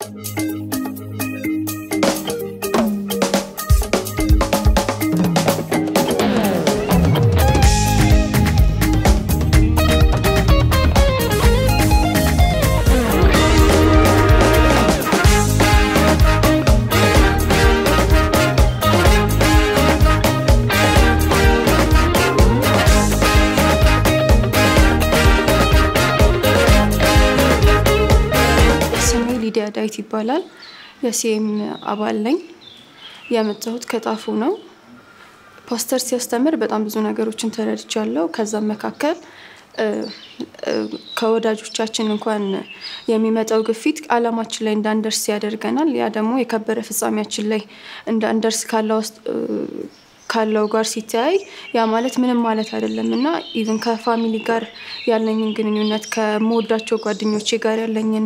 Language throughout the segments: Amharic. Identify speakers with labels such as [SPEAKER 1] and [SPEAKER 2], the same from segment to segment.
[SPEAKER 1] ስሜ ሊዲያ ዳዊት ይባላል። የሲኤም አባል ነኝ። የመጣሁት ከጣፉ ነው። ፓስተር ሲያስተምር በጣም ብዙ ነገሮችን ተረድቻለሁ። ከዛም መካከል እ፣ እ፣ ከወዳጆቻችን እንኳን የሚመጣው ግፊት አላማችን ላይ እንዳንደርስ ያደርገናል። ያ ደግሞ የከበረ ፍጻሜያችን ላይ እንዳንደርስ ካለው ውስጥ እ፣ ካለው ጋር ሲተያይ ያ ማለት ምንም ማለት አይደለም እና ኢቭን ከፋሚሊ ጋር ያለኝን ግንኙነት ከምወዳቸው ጓደኞቼ ጋር ያለኝን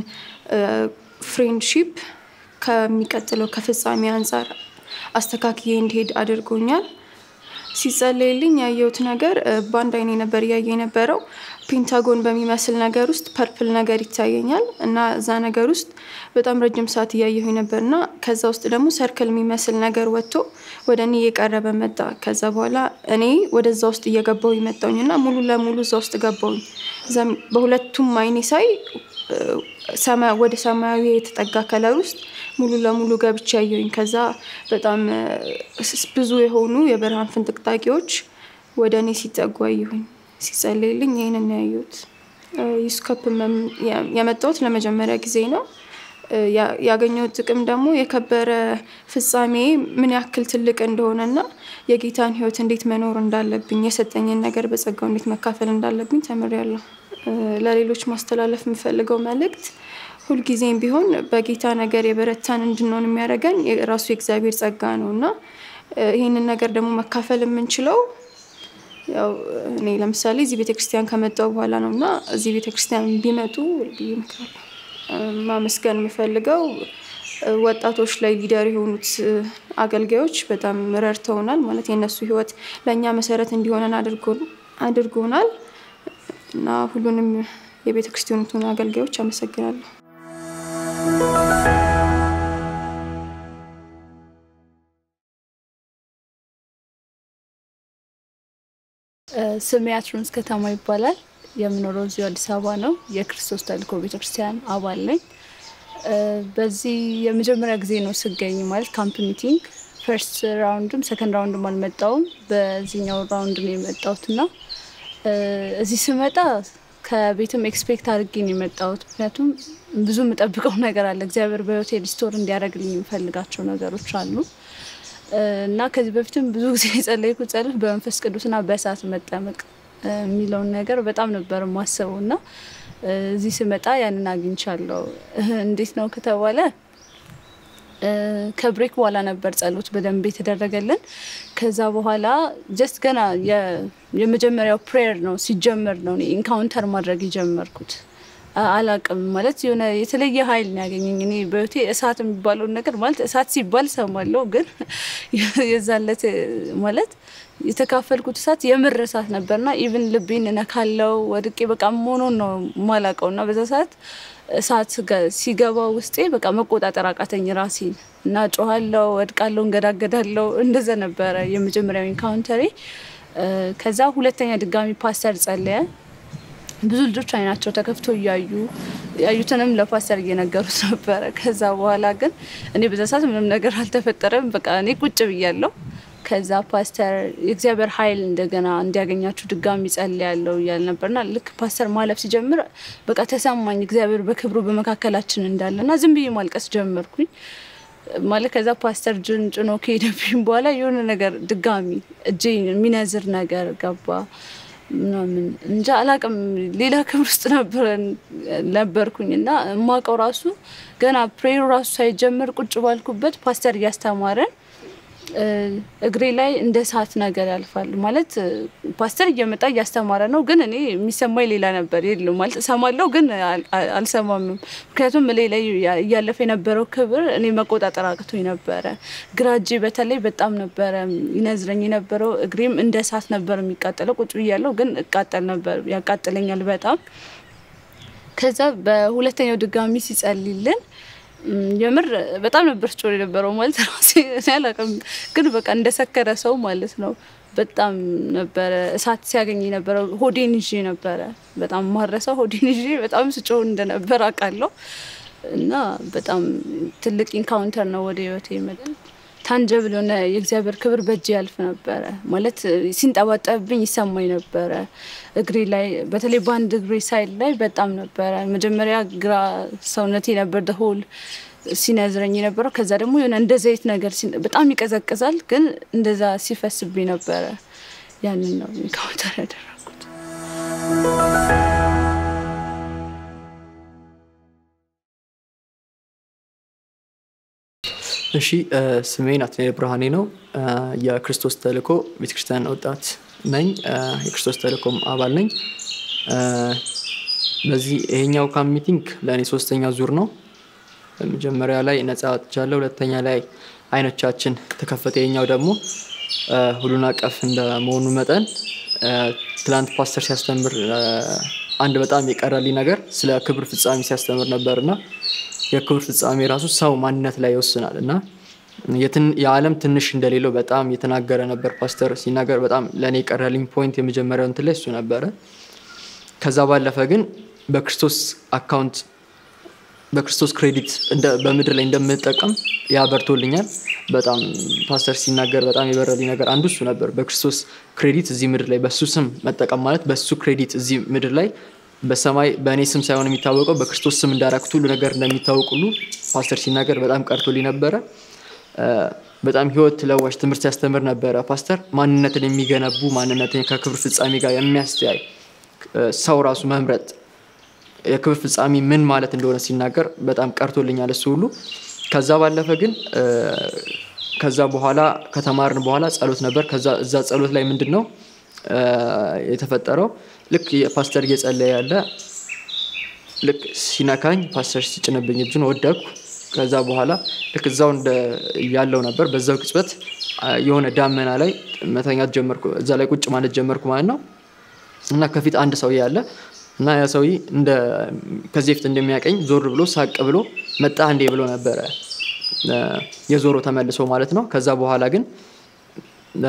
[SPEAKER 1] ፍሬንድሺፕ ከሚቀጥለው ከፍጻሜ አንጻር አስተካክዬ እንዲሄድ አድርጎኛል። ሲጸለይልኝ ያየሁት ነገር እ፣ በአንድ አይኔ ነበር እያየ የነበረው ፔንታጎን በሚመስል ነገር ውስጥ ፐርፕል ነገር ይታየኛል እና እዛ ነገር ውስጥ በጣም ረጅም ሰዓት እያየሁኝ ነበር እና ከዛ ውስጥ ደግሞ ሰርክል የሚመስል ነገር ወጥቶ ወደ እኔ እየቀረበ መጣ። ከዛ በኋላ እኔ ወደዛ ውስጥ እየገባሁኝ መጣሁኝ እና ሙሉ ለሙሉ እዛ ውስጥ ገባሁኝ። እዛም በሁለቱም አይኔ ሳይ እ፣ ሰማ- ወደ ሰማያዊ የተጠጋ ከለር ውስጥ ሙሉ ለሙሉ ገብቼ ያየሁኝ። ከዛ በጣም እ፣ ስ- ብዙ የሆኑ የብርሃን ፍንጥቅጣቂዎች ወደ እኔ ሲጠጉ አየሁኝ። ሲጸልይልኝ ይህንን ነው ያየሁት። ዩስኮፕ የመጣሁት ለመጀመሪያ ጊዜ ነው። እ፣ ያ- ያገኘሁት ጥቅም ደግሞ የከበረ ፍጻሜ ምን ያክል ትልቅ እንደሆነና የጌታን ሕይወት እንዴት መኖር እንዳለብኝ የሰጠኝን ነገር በጸጋው እንዴት መካፈል እንዳለብኝ ተምሬያለሁ። እ፣ ለሌሎች ማስተላለፍ የምፈልገው መልእክት ሁልጊዜም ቢሆን በጌታ ነገር የበረታን እንድንሆን የሚያደርገን የራሱ የእግዚአብሔር ጸጋ ነው እና እ፣ ይህንን ነገር ደግሞ መካፈል የምንችለው ያው እኔ ለምሳሌ እዚህ ቤተክርስቲያን ከመጣሁ በኋላ ነው እና እዚህ ቤተክርስቲያን ቢመጡ ብዬ እመክራለሁ። እ፣ ማመስገን የምፈልገው እ፣ ወጣቶች ላይ ሊደር የሆኑት እ፣ አገልጋዮች በጣም ረድተውናል። ማለት የእነሱ ህይወት ለእኛ መሰረት እንዲሆነን አድርጎ- አድርጎናል እና ሁሉንም የቤተ ክርስቲያኒቱን አገልጋዮች አመሰግናለሁ።
[SPEAKER 2] ስሜ አትሮንስ ከተማ ይባላል። የምኖረው እዚሁ አዲስ አበባ ነው። የክርስቶስ ተልእኮ ቤተክርስቲያን አባል ነኝ። እ፣ በዚህ የመጀመሪያ ጊዜ ነው ስገኝ ማለት ካምፕ ሚቲንግ ፈርስት ራውንድም ሰከንድ ራውንድም አልመጣውም። በዚህኛው ራውንድ ነው የመጣሁት እና እ፣ እዚህ ስመጣ ከቤትም ኤክስፔክት አድርጌ ነው የመጣሁት። ምክንያቱም ብዙ የምጠብቀው ነገር አለ። እግዚአብሔር በህይወቴ ሪስቶር እንዲያደርግልኝ የምፈልጋቸው ነገሮች አሉ እ፣ እና ከዚህ በፊትም ብዙ ጊዜ የጸለይኩት ጸሎት በመንፈስ ቅዱስና በእሳት መጠመቅ እ፣ የሚለውን ነገር በጣም ነበር የማስበው እና እ፣ እዚህ ስመጣ ያንን አግኝቻለሁ። እህ፣ እንዴት ነው ከተባለ እ፣ ከብሬክ በኋላ ነበር ጸሎት በደንብ የተደረገልን። ከዛ በኋላ ጀስት ገና የ- የመጀመሪያው ፕሬየር ነው ሲጀመር ነው ኢንካውንተር ማድረግ የጀመርኩት። አ- አላቅም ማለት የሆነ የተለየ ኃይል ነው ያገኘኝ። እኔ በህይወቴ እሳት የሚባለውን ነገር ማለት እሳት ሲባል ሰማለሁ፣ ግን የዛለት ማለት የተካፈልኩት እሳት የምር እሳት ነበርና ኢቭን ልቤን እነካለው ወድቄ በቃ መሆኑን ነው ማላቀው እና በዛ ሰዓት እሳት ገ- ሲገባ ውስጤ በቃ መቆጣጠር አቃተኝ ራሴን እና ጮኋለው፣ ወድቃለው፣ እንገዳገዳለው። እንደዛ ነበረ የመጀመሪያው ኢንካውንተሬ። እ፣ ከዛ ሁለተኛ ድጋሚ ፓስተር ጸለየ። ብዙ ልጆች አይናቸው ተከፍቶ እያዩ ያዩትንም ለፓስተር እየነገሩት ነበረ። ከዛ በኋላ ግን እኔ በዛ ሰዓት ምንም ነገር አልተፈጠረም። በቃ እኔ ቁጭ ብያለሁ። ከዛ ፓስተር የእግዚአብሔር ኃይል እንደገና እንዲያገኛችሁ ድጋሚ ጸልያለሁ እያለ ነበርና ልክ ፓስተር ማለፍ ሲጀምር በቃ ተሰማኝ እግዚአብሔር በክብሩ በመካከላችን እንዳለ እና ዝም ብዬ ማልቀስ ጀመርኩኝ። ማለት ከዛ ፓስተር ጅን ጭኖ ከሄደብኝ በኋላ የሆነ ነገር ድጋሚ እጄ የሚነዝር ነገር ገባ ምናምን እንጃ አላቅም። ሌላ ክብር ውስጥ ነበረን ነበርኩኝ እና የማውቀው ራሱ ገና ፕሬሩ ራሱ ሳይጀምር ቁጭ ባልኩበት ፓስተር እያስተማረን እ፣ እግሬ ላይ እንደ እሳት ነገር ያልፋል ማለት እ፣ ፓስተር እየመጣ እያስተማረ ነው፣ ግን እኔ የሚሰማኝ ሌላ ነበር። የለም ማለት እሰማለሁ፣ ግን አል- አል- አልሰማምም። ምክንያቱም እኔ ላይ ያ- እያለፈ የነበረው ክብር እኔ መቆጣጠር አቅቶኝ ነበረ። ግራ እጄ በተለይ በጣም ነበረ ይነዝረኝ የነበረው፣ እግሬም እንደ እሳት ነበር የሚቃጠለው። ቁጭ ብያለሁ፣ ግን እቃጠል ነበር፣ ያቃጥለኛል በጣም ከዛ በሁለተኛው ድጋሚ ሲጸልይልን እም፣ የምር በጣም ነበር ስጮህ የነበረው ማለት ራሴ እኔ አላውቅም፣ ግን በቃ እንደሰከረ ሰው ማለት ነው። በጣም ነበረ እሳት ሲያገኝ ነበረው። ሆዴን ይዤ ነበረ በጣም ማረሰው ሆዴን ይዤ በጣም ስጮህ እንደነበር አውቃለሁ። እና በጣም ትልቅ ኢንካውንተር ነው ወደ ህይወቴ የመጣ ታንጀብል የሆነ የእግዚአብሔር ክብር በእጅ ያልፍ ነበረ ማለት ሲንጠባጠብብኝ ይሰማኝ ነበረ። እግሬ ላይ በተለይ በአንድ እግሬ ሳይድ ላይ በጣም ነበረ። መጀመሪያ ግራ ሰውነቴ ነበር ደሆል ሲነዝረኝ የነበረው። ከዛ ደግሞ የሆነ እንደ ዘይት ነገር ሲን- በጣም ይቀዘቅዛል፣ ግን እንደዛ ሲፈስብኝ ነበረ። ያንን ነው ኢንካውንተር ያደረኩት።
[SPEAKER 3] እሺ እ፣ ስሜ ናትናኤል ብርሃኔ ነው። እ፣ የክርስቶስ ተልእኮ ቤተክርስቲያን ወጣት ነኝ። እ፣ የክርስቶስ ተልእኮም አባል ነኝ። እ፣ በዚህ ይሄኛው ካም ሚቲንግ ለእኔ ሶስተኛ ዙር ነው። መጀመሪያ ላይ ነጻ ወጥቻለሁ። ሁለተኛ ላይ አይኖቻችን ተከፈተ። ይሄኛው ደግሞ እ፣ ሁሉን አቀፍ እንደመሆኑ መጠን እ፣ ትላንት ፓስተር ሲያስተምር እ፣ አንድ በጣም የቀረልኝ ነገር ስለ ክብር ፍጻሜ ሲያስተምር ነበርና የክብር ፍጻሜ ራሱ ሰው ማንነት ላይ ይወስናል እና የትን- የዓለም ትንሽ እንደሌለው በጣም የተናገረ ነበር ፓስተር ሲናገር። በጣም ለእኔ የቀረልኝ ፖይንት የመጀመሪያው እንትን ላይ እሱ ነበረ። ከዛ ባለፈ ግን በክርስቶስ አካውንት በክርስቶስ ክሬዲት እንደ- በምድር ላይ እንደምጠቀም ያበርቶልኛል። በጣም ፓስተር ሲናገር በጣም የበረልኝ ነገር አንዱ እሱ ነበር። በክርስቶስ ክሬዲት እዚህ ምድር ላይ በሱ ስም መጠቀም ማለት በሱ ክሬዲት እዚህ ምድር ላይ በሰማይ በእኔ ስም ሳይሆን የሚታወቀው በክርስቶስ ስም እንዳረኩት ሁሉ ነገር እንደሚታወቅ ሁሉ ፓስተር ሲናገር በጣም ቀርቶልኝ ነበረ። እ፣ በጣም ህይወት ለዋሽ ትምህርት ሲያስተምር ነበረ ፓስተር። ማንነትን የሚገነቡ ማንነትን ከክብር ፍጻሜ ጋር የሚያስተያይ እ፣ ሰው ራሱ መምረጥ የክብር ፍጻሜ ምን ማለት እንደሆነ ሲናገር በጣም ቀርቶልኛል እሱ ሁሉ። ከዛ ባለፈ ግን እ፣ ከዛ በኋላ ከተማርን በኋላ ጸሎት ነበር። ከዛ እዛ ጸሎት ላይ ምንድን ነው እ፣ የተፈጠረው? ልክ የፓስተር እየጸለየ ያለ ልክ ሲነካኝ ፓስተር ሲጭንብኝ እጁን ወደኩ። ከዛ በኋላ ልክ እዛው እንደ ያለው ነበር። በዛው ቅጽበት አ፣ የሆነ ዳመና ላይ መተኛት ጀመርኩ። እዛ ላይ ቁጭ ማለት ጀመርኩ ማለት ነው። እና ከፊት አንድ ሰውዬ አለ እና ያ ሰውዬ እንደ ከዚህ በፊት እንደሚያቀኝ ዞር ብሎ ሳቅ ብሎ መጣ እንዴ ብሎ ነበረ እ፣ የዞሮ ተመልሶ ማለት ነው። ከዛ በኋላ ግን እ፣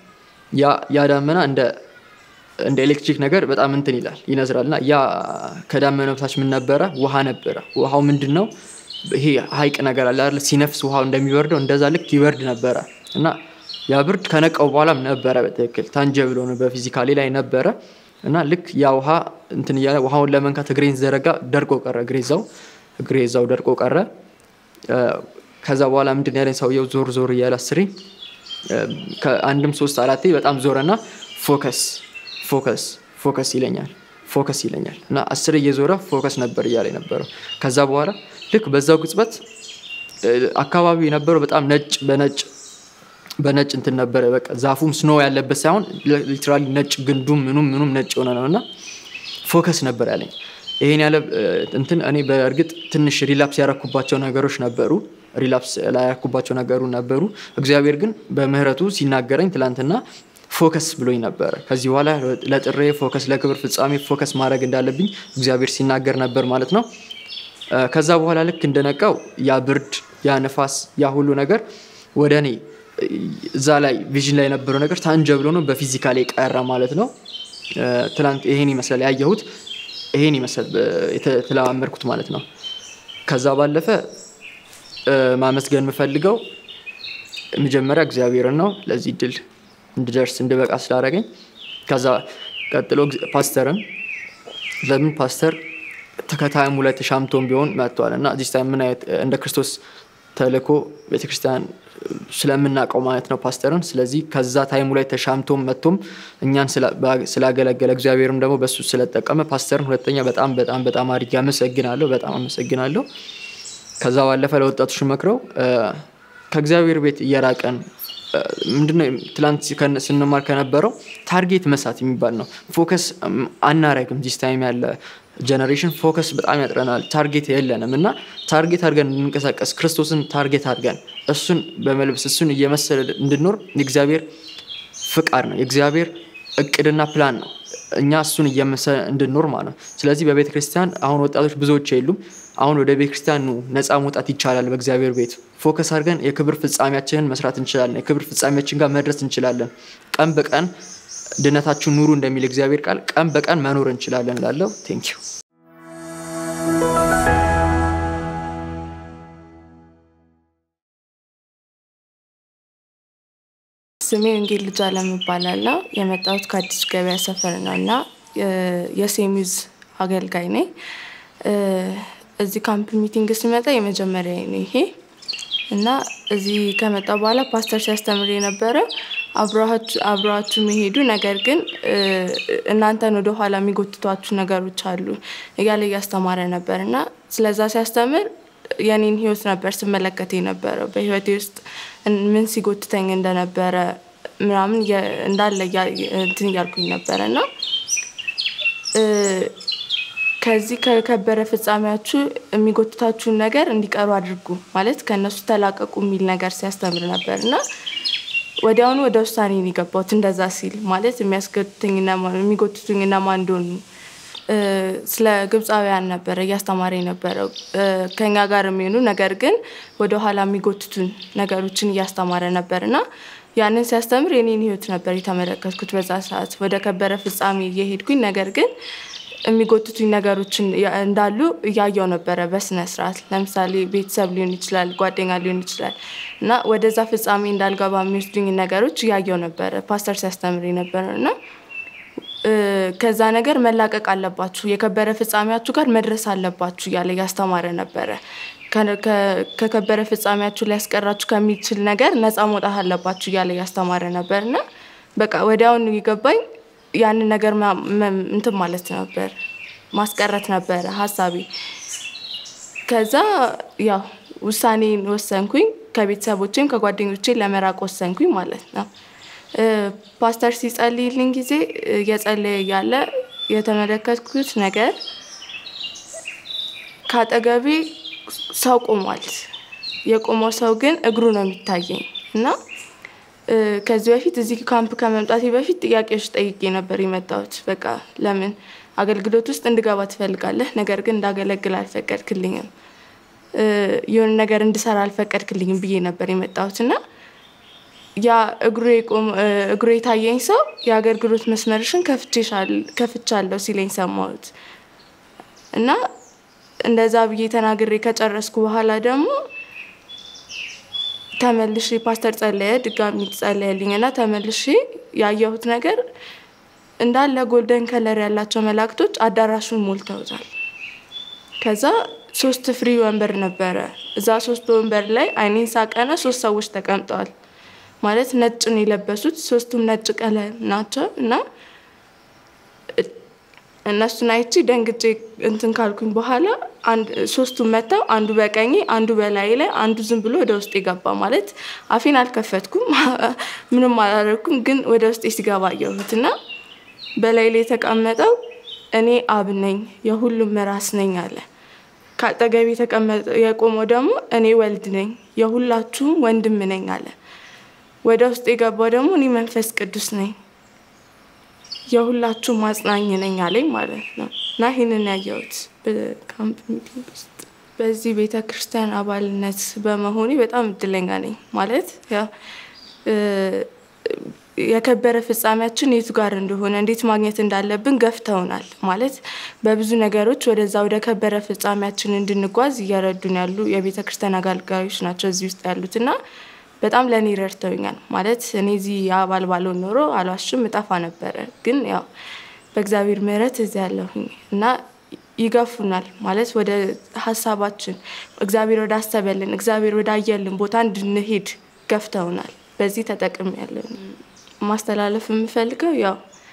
[SPEAKER 3] ያ- ያ ዳመና እንደ እንደ ኤሌክትሪክ ነገር በጣም እንትን ይላል ይነዝራል። እና ያ ከዳመናው በታች ምን ነበረ? ውሃ ነበረ። ውሃው ምንድን ነው? ይሄ ሀይቅ ነገር አለ አይደል? ሲነፍስ ውሃው እንደሚበርደው እንደዛ ልክ ይበርድ ነበረ እና ያ ብርድ ከነቀው በኋላም ነበረ በትክክል ታንጀብል ሆነ በፊዚካሊ ላይ ነበረ እና ልክ ያ ውሃ እንትን እያለ ውሃውን ለመንካት እግሬን ዘረጋ ደርቆ ቀረ። እግሬ እዛው እግሬ እዛው ደርቆ ቀረ። እ፣ ከዛ በኋላ ምንድን ነው ያለኝ ሰውየው ዞር ዞር እያለ አስሬ እ፣ ከአንድም ሶስት አራቴ በጣም ዞረና ፎከስ ፎከስ ፎከስ ይለኛል ፎከስ ይለኛል እና አስር እየዞረ ፎከስ ነበር እያለ የነበረው። ከዛ በኋላ ልክ በዛው ቅጽበት እ፣ አካባቢው የነበረው በጣም ነጭ በነጭ በነጭ እንትን ነበረ። በቃ ዛፉም ስኖ ያለበት ሳይሆን ሊትራሊ ነጭ ግንዱም ምኑም ምኑም ነጭ የሆነ ነው እና ፎከስ ነበር ያለኝ። ይሄን ያለ እ፣ እንትን እኔ በእርግጥ ትንሽ ሪላፕስ ያረኩባቸው ነገሮች ነበሩ። ሪላፕስ ላይ ያረኩባቸው ነገሩ ነበሩ። እግዚአብሔር ግን በምህረቱ ሲናገረኝ ትላንትና ፎከስ ብሎኝ ነበረ። ከዚህ በኋላ ለጥሬ ፎከስ ለክብር ፍጻሜ ፎከስ ማድረግ እንዳለብኝ እግዚአብሔር ሲናገር ነበር ማለት ነው። እ፣ ከዛ በኋላ ልክ እንደነቃው ያ ብርድ፣ ያ ነፋስ፣ ያ ሁሉ ነገር ወደ እኔ እ፣ እዛ ላይ ቪዥን ላይ የነበረው ነገር ታንጀብል ሆኖ በፊዚካል ቀረ ማለት ነው። እ፣ ትላንት ይሄን ይመስላል ያየሁት፣ ይሄን ይመስላል እ፣ የተለማመድኩት ማለት ነው። ከዛ ባለፈ እ፣ ማመስገን የምፈልገው መጀመሪያ እግዚአብሔርን ነው ለዚህ ድል እንድደርስ እንድበቃ ስላደረገኝ። ከዛ ቀጥሎ እግዚ- ፓስተርን ለምን ፓስተር ተከታይሙ ላይ ተሻምቶም ቢሆን መጥቷል እና እዚህ ታይም ምን አይነት እንደ ክርስቶስ ተልእኮ ቤተክርስቲያን ስለምናውቀው ማለት ነው ፓስተርን። ስለዚህ ከዛ ታይሙ ላይ ተሻምቶም መጥቶም እኛን ስላ- ባ- ስላገለገለ እግዚአብሔርም ደግሞ በሱ ስለጠቀመ ፓስተርን ሁለተኛ በጣም በጣም በጣም አድርጌ አመሰግናለሁ። በጣም አመሰግናለሁ። ከዛ ባለፈ ለወጣቶች መክረው እ፣ ከእግዚአብሔር ቤት እየራቀን እ፣ ምንድነው ትላንት ከነ- ስንማር ከነበረው ታርጌት መሳት የሚባል ነው። ፎከስ እም፣ አናረግም። ዚስ ታይም ያለ ጀነሬሽን ፎከስ በጣም ያጥረናል። ታርጌት የለንም እና ታርጌት አድርገን እንድንቀሳቀስ ክርስቶስን ታርጌት አድርገን እሱን በመልበስ እሱን እየመሰለ እንድንኖር የእግዚአብሔር ፍቃድ ነው። የእግዚአብሔር እቅድና ፕላን ነው። እኛ እሱን እየመሰለ እንድንኖር ማለት ነው። ስለዚህ በቤተ ክርስቲያን አሁን ወጣቶች ብዙዎች የሉም። አሁን ወደ ቤተ ክርስቲያን ኑ፣ ነፃ መውጣት ይቻላል። በእግዚአብሔር ቤት ፎከስ አድርገን የክብር ፍጻሜያችንን መስራት እንችላለን። የክብር ፍጻሜያችን ጋር መድረስ እንችላለን። ቀን በቀን ድነታችሁን ኑሩ እንደሚል እግዚአብሔር ቃል ቀን በቀን መኖር እንችላለን ላለው ቴንክ ዩ
[SPEAKER 4] ስሜ ወንጌል ልጅ አለም እባላለሁ። የመጣሁት ከአዲስ ገበያ ሰፈር ነው እና የሴሚዝ አገልጋይ ነኝ። እዚህ ካምፕ ሚቲንግ ስመጣ የመጀመሪያ ነው ይሄ እና እዚህ ከመጣ በኋላ ፓስተር ሲያስተምር የነበረ አብረዋችሁ የሚሄዱ ነገር ግን እናንተን ወደ ኋላ የሚጎትቷችሁ ነገሮች አሉ እያለ እያስተማረ ነበር እና ስለዛ ሲያስተምር የኔን ህይወት ነበር ስመለከት የነበረው በህይወቴ ውስጥ ምን ሲጎትተኝ እንደነበረ ምናምን እንዳለ እንትን እያልኩኝ ነበረ እና ከዚህ ከከበረ ፍጻሜያችሁ የሚጎትታችሁን ነገር እንዲቀሩ አድርጉ ማለት ከእነሱ ተላቀቁ የሚል ነገር ሲያስተምር ነበር እና ወዲያውኑ ወደ ውሳኔ ነው የገባሁት። እንደዛ ሲል ማለት የሚያስገቱኝና የሚጎትቱኝ እነማን እንደሆኑ ስለ ግብፃውያን ነበረ እያስተማረ የነበረው ከኛ ጋር የሚሆኑ ነገር ግን ወደኋላ የሚጎትቱን ነገሮችን እያስተማረ ነበር እና ያንን ሲያስተምር የኔን ህይወት ነበር የተመለከትኩት። በዛ ሰዓት ወደ ከበረ ፍጻሜ እየሄድኩኝ ነገር ግን የሚጎትቱኝ ነገሮችን እንዳሉ እያየው ነበረ በስነ ስርዓት። ለምሳሌ ቤተሰብ ሊሆን ይችላል፣ ጓደኛ ሊሆን ይችላል እና ወደዛ ፍጻሜ እንዳልገባ የሚወስዱኝ ነገሮች እያየው ነበረ ፓስተር ሲያስተምር የነበረው እና ከዛ ነገር መላቀቅ አለባችሁ፣ የከበረ ፍጻሜያችሁ ጋር መድረስ አለባችሁ እያለ እያስተማረ ነበረ። ከከበረ ፍጻሜያችሁ ሊያስቀራችሁ ከሚችል ነገር ነፃ መውጣት አለባችሁ እያለ እያስተማረ ነበር እና በቃ ወዲያውኑ የገባኝ ያንን ነገር እንትን ማለት ነበር ማስቀረት ነበረ ሀሳቤ። ከዛ ያው ውሳኔን ወሰንኩኝ። ከቤተሰቦቼም ከጓደኞቼ ለመራቅ ወሰንኩኝ ማለት ነው። ፓስተር ሲጸልይልኝ ጊዜ እየጸለየ እያለ የተመለከትኩት ነገር ከአጠገቤ ሰው ቆሟል። የቆመው ሰው ግን እግሩ ነው የሚታየኝ እና ከዚህ በፊት እዚህ ካምፕ ከመምጣቴ በፊት ጥያቄዎች ጠይቄ ነበር የመጣሁት። በቃ ለምን አገልግሎት ውስጥ እንድገባ ትፈልጋለህ፣ ነገር ግን እንዳገለግል አልፈቀድክልኝም፣ የሆነ ነገር እንድሰራ አልፈቀድክልኝም ብዬ ነበር የመጣሁት እና ያ እግሩ የታየኝ ሰው የአገልግሎት መስመርሽን ከፍቻለሁ ሲለኝ ሰማሁት እና እንደዛ ብዬ ተናግሬ ከጨረስኩ በኋላ ደግሞ ተመልሼ ፓስተር ጸለየ፣ ድጋሚ ጸለየልኝ እና ተመልሼ ያየሁት ነገር እንዳለ ጎልደን ከለር ያላቸው መላእክቶች አዳራሹን ሞልተውታል። ከዛ ሶስት ፍሪ ወንበር ነበረ። እዛ ሶስት ወንበር ላይ አይኔን ሳቀና ሶስት ሰዎች ተቀምጠዋል። ማለት ነጭ ነው የለበሱት፣ ሶስቱም ነጭ ቀለም ናቸው እና እነሱን አይቼ ደንግጬ እንትን ካልኩኝ በኋላ ሶስቱም መጥተው አንዱ በቀኝ አንዱ በላይ ላይ አንዱ ዝም ብሎ ወደ ውስጥ የገባ ማለት አፌን አልከፈትኩም ምንም አላደረኩም፣ ግን ወደ ውስጤ ሲገባ አየሁት እና በላይ ላይ የተቀመጠው እኔ አብ ነኝ የሁሉም ራስ ነኝ አለ። ከአጠገቤ የቆመው ደግሞ እኔ ወልድ ነኝ የሁላችሁም ወንድም ነኝ አለ። ወደ ውስጥ የገባው ደግሞ እኔ መንፈስ ቅዱስ ነኝ የሁላችሁ ማጽናኝ ነኝ አለኝ ማለት ነው። እና ይህንን ያየሁት በካምፕ ሚቲንግ ውስጥ በዚህ ቤተ ክርስቲያን አባልነት በመሆኔ በጣም እድለኛ ነኝ። ማለት የከበረ ፍጻሜያችን የቱ ጋር እንደሆነ እንዴት ማግኘት እንዳለብን ገፍተውናል። ማለት በብዙ ነገሮች ወደዛ ወደ ከበረ ፍጻሜያችን እንድንጓዝ እየረዱን ያሉ የቤተ ክርስቲያን አገልጋዮች ናቸው እዚህ ውስጥ ያሉት እና በጣም ለእኔ ረድተውኛል። ማለት እኔ እዚህ አባል ባልሆን ኖሮ አልዋሽም እጠፋ ነበረ። ግን ያው በእግዚአብሔር ምሕረት እዚህ ያለሁኝ እና ይገፉናል። ማለት ወደ ሀሳባችን እግዚአብሔር ወደ አሰበልን እግዚአብሔር ወደ አየልን ቦታ እንድንሄድ ገፍተውናል። በዚህ ተጠቅም ያለ ማስተላለፍ የምፈልገው ያው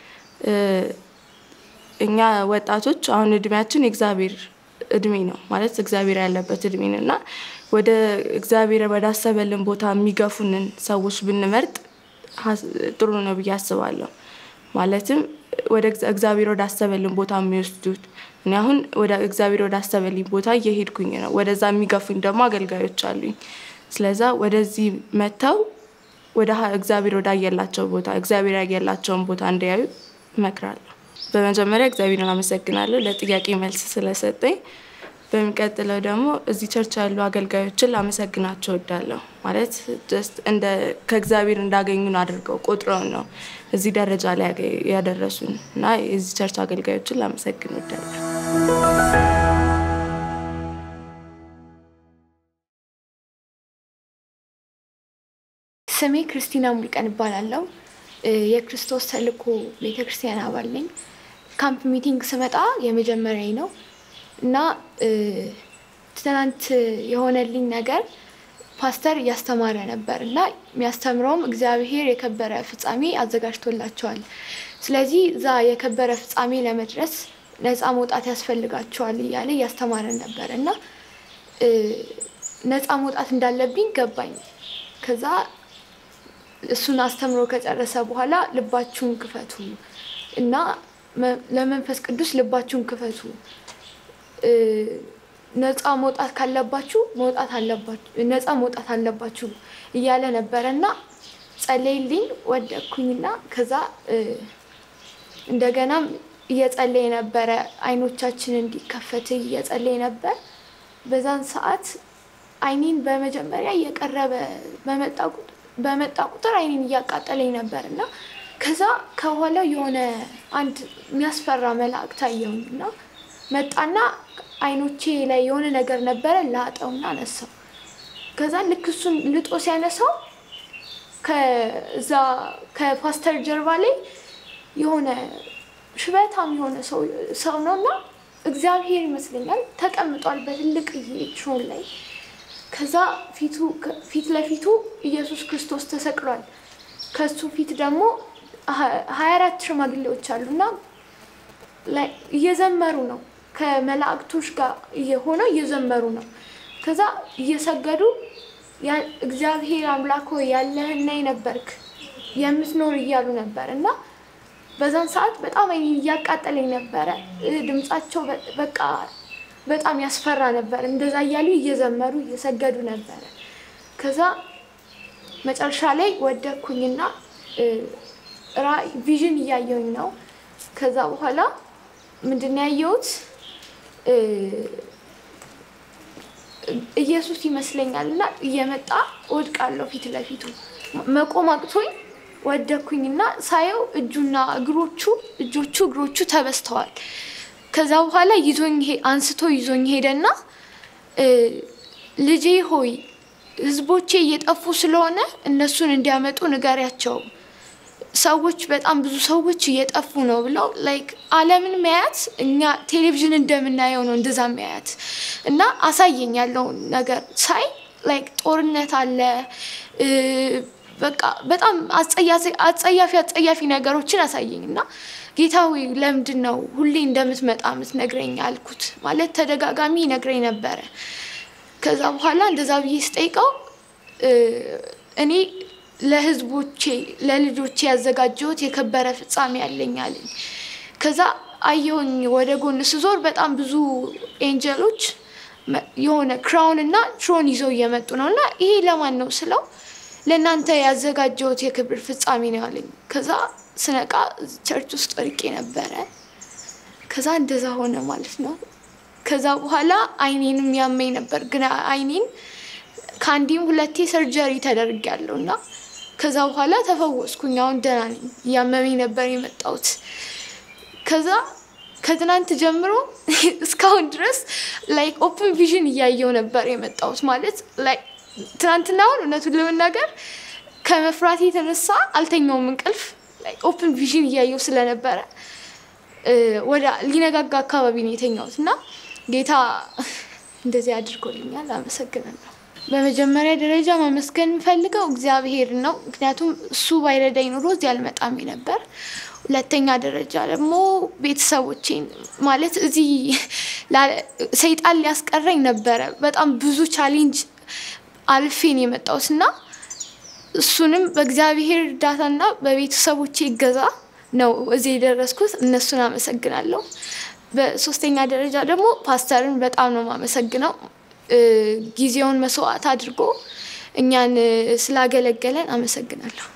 [SPEAKER 4] እኛ ወጣቶች አሁን እድሜያችን የእግዚአብሔር እድሜ ነው ማለት እግዚአብሔር ያለበት እድሜ ነው እና ወደ እግዚአብሔር ወዳሰበልን ቦታ የሚገፉንን ሰዎች ብንመርጥ ጥሩ ነው ብዬ አስባለሁ። ማለትም ወደ እግዚአብሔር ወዳሰበልን ቦታ የሚወስዱት እኔ አሁን ወደ እግዚአብሔር ወዳሰበልኝ ቦታ እየሄድኩኝ ነው። ወደዛ የሚገፉኝ ደግሞ አገልጋዮች አሉኝ። ስለዛ ወደዚህ መጥተው ወደ እግዚአብሔር ወዳየላቸው ቦታ እግዚአብሔር ያየላቸውን ቦታ እንዲያዩ እመክራለሁ። በመጀመሪያ እግዚአብሔርን አመሰግናለሁ ለጥያቄ መልስ ስለሰጠኝ። በሚቀጥለው ደግሞ እዚህ ቸርች ያሉ አገልጋዮችን ላመሰግናቸው እወዳለሁ። ማለት ጀስት እንደ ከእግዚአብሔር እንዳገኙን አድርገው ቆጥረውን ነው እዚህ ደረጃ ላይ ያገ- ያደረሱን እና የዚህ ቸርች አገልጋዮችን ላመሰግን እወዳለሁ።
[SPEAKER 5] ስሜ ክርስቲና ሙልቀን እባላለሁ። እ፣ የክርስቶስ ተልእኮ ቤተክርስቲያን አባል ነኝ። ካምፕ ሚቲንግ ስመጣ የመጀመሪያ ነው እና እ፣ ትናንት የሆነልኝ ነገር ፓስተር እያስተማረ ነበር እና የሚያስተምረውም እግዚአብሔር የከበረ ፍጻሜ አዘጋጅቶላቸዋል። ስለዚህ እዛ የከበረ ፍጻሜ ለመድረስ ነፃ መውጣት ያስፈልጋቸዋል እያለ እያስተማረን ነበር እና እ፣ ነፃ መውጣት እንዳለብኝ ገባኝ። ከዛ እሱን አስተምሮ ከጨረሰ በኋላ ልባችሁን ክፈቱ እና መ- ለመንፈስ ቅዱስ ልባችሁን ክፈቱ እ፣ ነፃ መውጣት ካለባችሁ መውጣት አለባችሁ ነፃ መውጣት አለባችሁ እያለ ነበረ እና ጸለይልኝ ወደኩኝና ከዛ እ፣ እንደገናም እየጸለየ ነበረ አይኖቻችን እንዲከፈት እየጸለየ ነበር በዛን ሰዓት አይኔን በመጀመሪያ እየቀረበ በመጣ ቁጥ- በመጣ ቁጥር አይኔን እያቃጠለኝ ነበር እና ከዛ ከኋላው የሆነ አንድ የሚያስፈራ መልአክ ታየውኝ እና መጣና አይኖቼ ላይ የሆነ ነገር ነበረ ላጠውና አነሳው። ከዛ ልክ እሱን ልጦ ሲያነሳው ከዛ ከፓስተር ጀርባ ላይ የሆነ ሽበታም የሆነ ሰው ሰው ነው እና እግዚአብሔር ይመስለኛል ተቀምጧል በትልቅ ትሮን ላይ ከዛ ፊቱ ፊት ለፊቱ ኢየሱስ ክርስቶስ ተሰቅሏል። ከሱ ፊት ደግሞ ሀያ አራት ሽማግሌዎች አሉና ላይ እየዘመሩ ነው። ከመላእክቶች ጋር ሆነው እየዘመሩ ነው። ከዛ እየሰገዱ ያ- እግዚአብሔር አምላክ ሆይ ያለህና የነበርክ የምትኖር እያሉ ነበር እና በዛን ሰዓት በጣም አይኔን እያቃጠለኝ ነበረ። እ፣ ድምጻቸው በ- በቃ በጣም ያስፈራ ነበር። እንደዛ እያሉ እየዘመሩ እየሰገዱ ነበረ። ከዛ መጨረሻ ላይ ወደኩኝና እ፣ ራእይ ቪዥን እያየሁኝ ነው። ከዛ በኋላ ምንድን ነው ያየሁት? እ፣ ኢየሱስ ይመስለኛል እና እየመጣ ወድቃለሁ ፊት ለፊቱ መቆም አቅቶኝ ወደኩኝና ሳየው እጁና እግሮቹ እጆቹ እግሮቹ ተበስተዋል። ከዛ በኋላ ይዞኝ ሄ- አንስቶ ይዞኝ ሄደና እ፣ ልጄ ሆይ ህዝቦቼ እየጠፉ ስለሆነ እነሱን እንዲያመጡ ንገሪያቸው ሰዎች በጣም ብዙ ሰዎች እየጠፉ ነው ብለው ላይክ ዓለምን መያት እኛ ቴሌቪዥን እንደምናየው ነው እንደዛ መያት እና አሳየኝ ያለውን ነገር ሳይ ላይክ ጦርነት አለ እ፣ በቃ በጣም አጸያፊ አጸያፊ አጸያፊ ነገሮችን አሳየኝ እና ጌታ ሆይ ለምንድን ነው ሁሌ እንደምትመጣ የምትነግረኝ አልኩት። ማለት ተደጋጋሚ ይነግረኝ ነበረ። ከዛ በኋላ እንደዛ ብዬ ስጠይቀው እ፣ እኔ ለህዝቦቼ ለልጆቼ ያዘጋጀሁት የከበረ ፍጻሜ ያለኝ አለኝ። ከዛ አየሁኝ ወደ ጎን ስዞር በጣም ብዙ ኤንጀሎች መ- የሆነ ክራውን እና ትሮን ይዘው እየመጡ ነው እና ይሄ ለማን ነው ስለው ለእናንተ ያዘጋጀሁት የክብር ፍጻሜ ነው ያለኝ። ከዛ ስነቃ ቸርች ውስጥ ወድቄ ነበረ። ከዛ እንደዛ ሆነ ማለት ነው። ከዛ በኋላ አይኔንም ያመኝ ነበር፣ ግን አይኔን ከአንዴም ሁለቴ ሰርጀሪ ተደርጊያለሁ እና ከዛ በኋላ ተፈወስኩኝ። አሁን ደህና ነኝ። እያመመኝ ነበር የመጣሁት። ከዛ ከትናንት ጀምሮ እስካሁን ድረስ ላይክ ኦፕን ቪዥን እያየው ነበር የመጣሁት ማለት ላይ ትናንትና አሁን እውነቱን ለመናገር ከመፍራት የተነሳ አልተኛውም እንቅልፍ ኦፕን ቪዥን እያየው ስለነበረ እ፣ ወደ ሊነጋጋ አካባቢ ነው የተኛሁት እና ጌታ እንደዚህ አድርጎልኛል። አመሰግናለሁ። በመጀመሪያ ደረጃ ማመስገን የምፈልገው እግዚአብሔር ነው። ምክንያቱም እሱ ባይረዳኝ ኑሮ እዚህ አልመጣም ነበር። ሁለተኛ ደረጃ ደግሞ ቤተሰቦቼን ማለት እዚህ ላ- ሰይጣን ሊያስቀረኝ ነበረ። በጣም ብዙ ቻሌንጅ አልፌን የመጣሁት እና እሱንም በእግዚአብሔር እርዳታና በቤተሰቦቼ እገዛ ነው እዚህ የደረስኩት። እነሱን አመሰግናለሁ። በሶስተኛ ደረጃ ደግሞ ፓስተርን በጣም ነው የማመሰግነው። እ፣ ጊዜውን መስዋዕት አድርጎ እኛን እ፣ ስላገለገለን አመሰግናለሁ።